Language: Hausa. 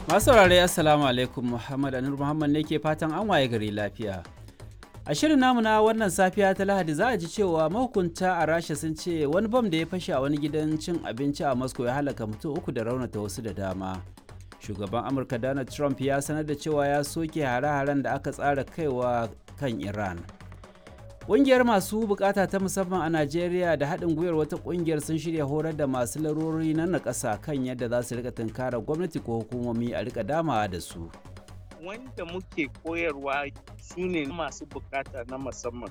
Masu saurare Assalamu alaikum Muhammad Anur Muhammad ne ke fatan an waye gari lafiya. A shirin namu na wannan safiya ta Lahadi za a ji cewa mahukunta a Rasha sun ce wani bam da ya fashe a wani gidan cin abinci a Moscow ya halaka mutum uku da raunata wasu da dama. Shugaban Amurka Donald Trump ya sanar da cewa ya soke hare-haren da aka tsara kaiwa kan Iran. Ƙungiyar masu bukata ta musamman a Najeriya da haɗin gwiwar wata ƙungiyar sun shirya horar da masu larurori na nakasa kan yadda za su rika tunkara gwamnati ko hukumomi a rika damawa da su. Wanda muke koyarwa su ne masu bukata na musamman